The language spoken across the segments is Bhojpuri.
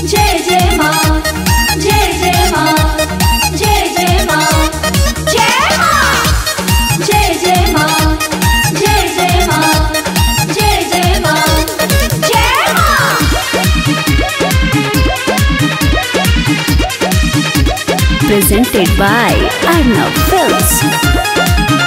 जय जय माँ जय जय माँ जय जय माँ जय माँ जय जय माँ जय जय माँ जय जय माँ जय माँ presented by Arnav Films.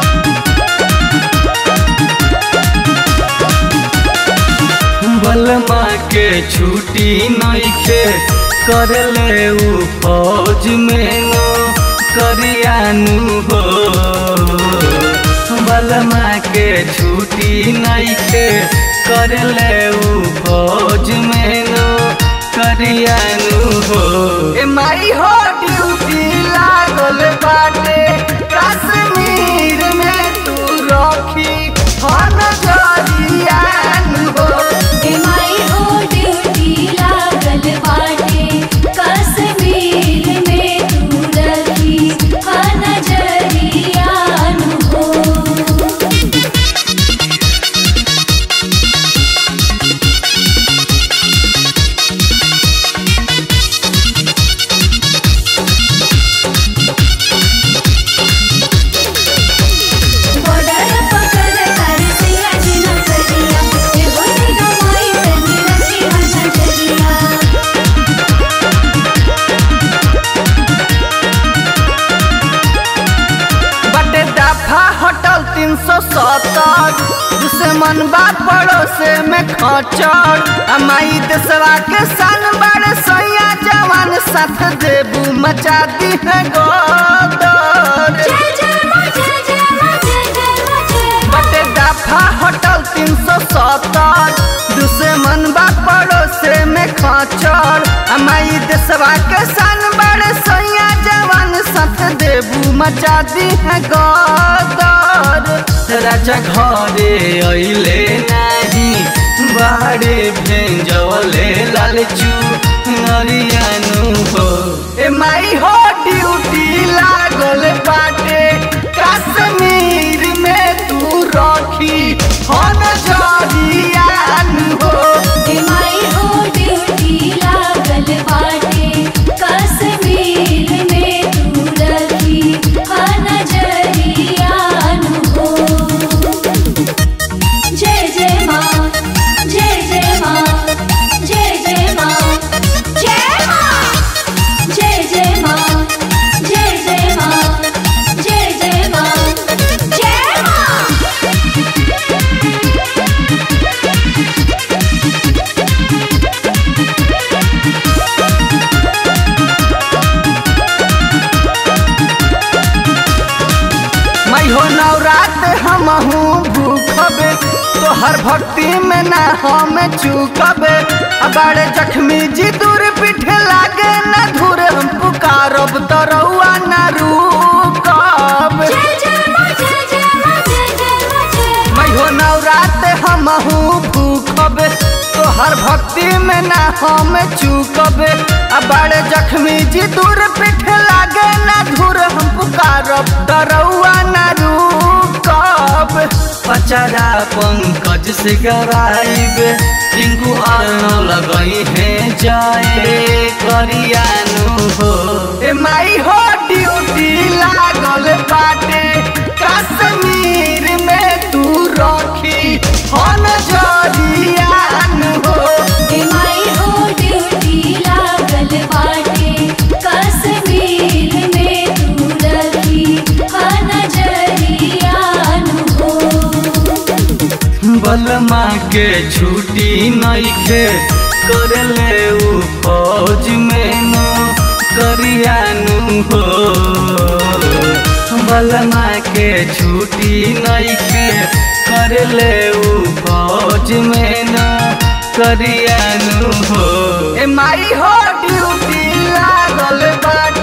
बलमा के छुट्टी नइखे करले उ फौज में नो करियानु हो बलमा के छुट्टी नइखे करले उ फौज में नो करियानु हो ए माई हो ड्यूटी लागल बाटे कश्मीर में तू रखी हन जरियानु हो हे माई हो ड्यूटी लागल बाटे कश्मीर में तू रखी हा नजरिया हो बॉर्डर पकड़ कर सिया जिना करिया ये बोली गवाई तनी रखी हा नजरिया बटे दफा होटल तीन सौ सत्तर दुश्मन बा पड़ोसे में खचर अमाई देशवा के सन बड़े सैया जवान साथ देबू मचा दी है गोदर जय जय मां जय जय मां जय जय मां जय बटे दफा होटल तीन सौ सत्तर दुश्मन बा पड़ोसे में खचर अमाई देशवा के सन बड़े सैया जवान साथ देबू मचा दी है गदर राजा घरे अइले नाही बाड़े भेंजवले लालचू नरियानु हो ए माई हो ड्यूटी लागल बाटे कश्मीर में तू रखी हन जरियानु हो हे माई हो ड्यूटी लागल बाटे कश्मीर में तू रखी हा नजरिया हो जय जय माँ जय जय माँ जय जय माँ जय माँ जय जय माँ जय जय माँ जय जय माँ जय माँ मैं हो नवरात हमहू भूखबे तोहर भक्ति में ना हम चूकबे बड़े जख्मी जी दूर पीठे लागे न धुर हम पुकारब तरौआ न रुकब जय जय माँ जय जय माँ जय जय माँ जय मैं हो नवरात हमहू भूखबे तोहर भक्ति में ना हम चूकबे बड़े जख्मी जी दूर पीठे लागे न धुर हम पुकारब तरौआ न रुकब पचरा पंकज से गराइबे टिंकू अर्ण लगई है जाए करियानु हो ए माई हो ड्यूटी लागल बाटे कश्मीर में तू रखी हन जरियानु हो हे माई हो ड्यूटी लागल बाटे कश्मीर में तू रखी हा नजरिया हो बलमा के छुट्टी नइखे करले उ फौज में नो करियानु हो बलमा के छुट्टी नइखे करले उ फौज में नो करियानु हो ए माई हो ड्यूटी लागल बाट